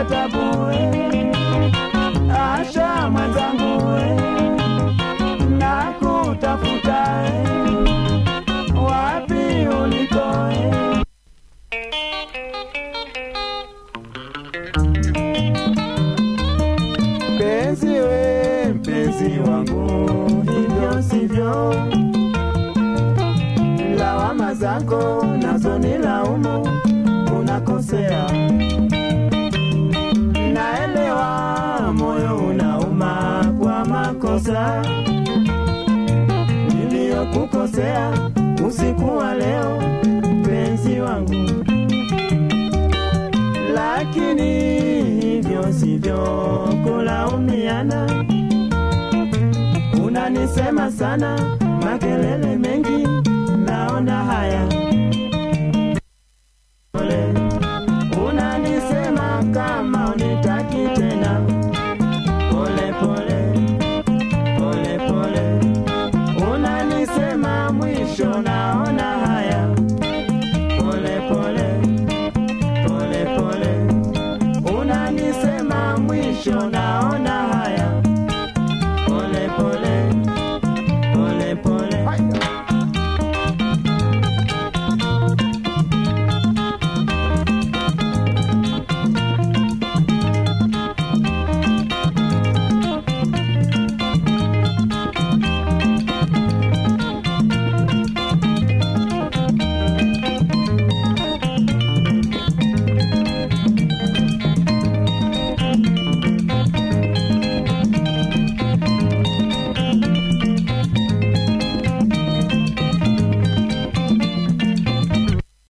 napata tabu eh. Asha mwenzangu eh. nakutafuta eh. wapi uliko eh. Mpenzi we, mpenzi wangu, hivyo sivyo. Lawama zako nazo ni laumu, unakosea. Naelewa moyo unauma kwa makosa niliyokukosea usiku wa leo, mpenzi wangu lakini hivyo sivyo kulaumiana. Unanisema sana, makelele mengi